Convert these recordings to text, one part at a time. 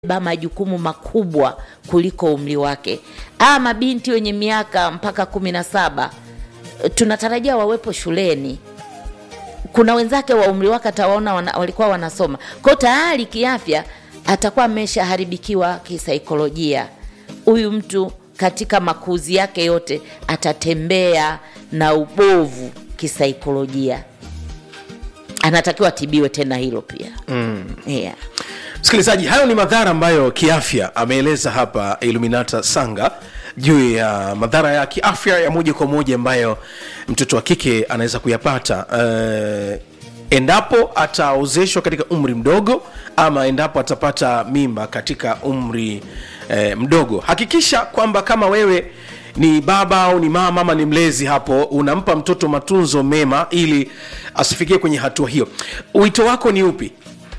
ba majukumu makubwa kuliko umri wake. Aa, mabinti wenye miaka mpaka kumi na saba tunatarajia wawepo shuleni. Kuna wenzake wa umri wake atawaona wana, walikuwa wanasoma kwao tayari kiafya atakuwa ameshaharibikiwa kisaikolojia. Huyu mtu katika makuzi yake yote atatembea na ubovu kisaikolojia, anatakiwa atibiwe tena hilo pia mm. yeah. msikilizaji hayo ni madhara ambayo kiafya ameeleza hapa iluminata sanga juu ya madhara ya kiafya ya moja kwa moja ambayo mtoto wa kike anaweza kuyapata uh, endapo ataozeshwa katika umri mdogo ama endapo atapata mimba katika umri eh, mdogo hakikisha kwamba kama wewe ni baba au ni mama ama ni mlezi hapo unampa mtoto matunzo mema ili asifikie kwenye hatua hiyo wito wako ni upi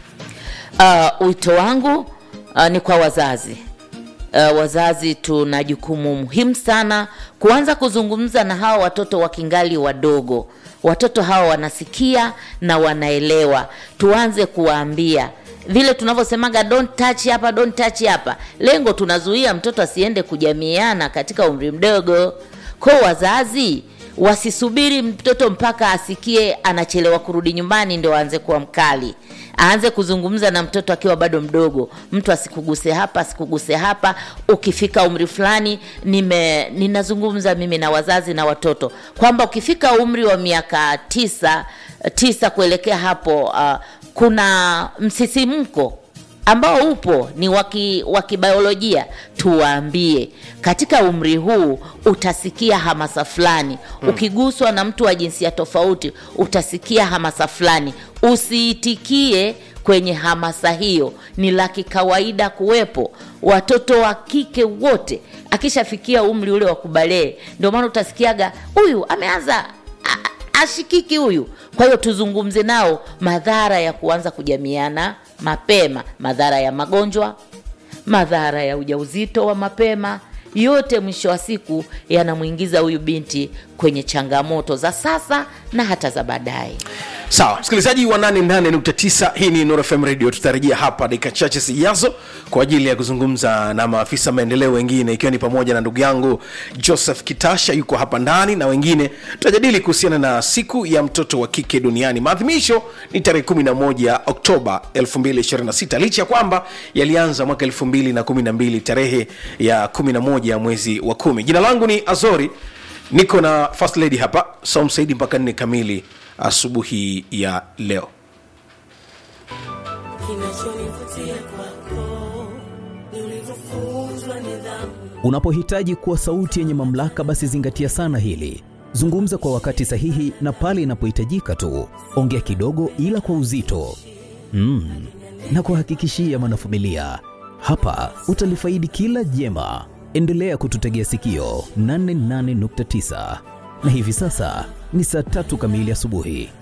Uh, wito wangu uh, ni kwa wazazi uh, wazazi tuna jukumu muhimu sana kuanza kuzungumza na hawa watoto wakingali wadogo watoto hawa wanasikia na wanaelewa tuanze kuwaambia vile tunavyosemaga don't touch hapa don't touch hapa lengo tunazuia mtoto asiende kujamiana katika umri mdogo ko wazazi wasisubiri mtoto mpaka asikie anachelewa kurudi nyumbani ndio aanze kuwa mkali aanze kuzungumza na mtoto akiwa bado mdogo mtu asikuguse hapa asikuguse hapa ukifika umri fulani nime ninazungumza mimi na wazazi na watoto kwamba ukifika umri wa miaka tisa tisa kuelekea hapo uh, kuna msisimko ambao upo ni wa kibiolojia tuwaambie katika umri huu utasikia hamasa fulani hmm. ukiguswa na mtu wa jinsia tofauti utasikia hamasa fulani usiitikie kwenye hamasa hiyo ni la kikawaida kuwepo watoto wa kike wote akishafikia umri ule wa kubalee ndio maana utasikiaga huyu ameanza ashikiki huyu kwa hiyo tuzungumze nao madhara ya kuanza kujamiana mapema madhara ya magonjwa madhara ya ujauzito wa mapema yote mwisho wa siku yanamwingiza huyu binti kwenye changamoto za sasa na hata za baadaye sawa msikilizaji wa 88.9 hii ni Nuru FM radio tutarejea hapa dakika chache zijazo kwa ajili ya kuzungumza na maafisa maendeleo wengine ikiwa ni pamoja na ndugu yangu joseph kitasha yuko hapa ndani na wengine tutajadili kuhusiana na siku ya mtoto wa kike duniani maadhimisho ni tarehe 11 oktoba 2026 licha ya kwamba yalianza mwaka 2012 tarehe ya 11 mwezi wa kumi jina langu ni azori niko na first lady hapa saum saidi mpaka nne kamili asubuhi ya leo kinachonivutia kwako ni ulivyofunzwa nidhamu Unapohitaji kuwa sauti yenye mamlaka, basi zingatia sana hili. Zungumza kwa wakati sahihi na pale inapohitajika tu. Ongea kidogo, ila kwa uzito mm. na kuhakikishia mwanafamilia, hapa utalifaidi kila jema. Endelea kututegea sikio 88.9 na hivi sasa ni saa tatu kamili asubuhi.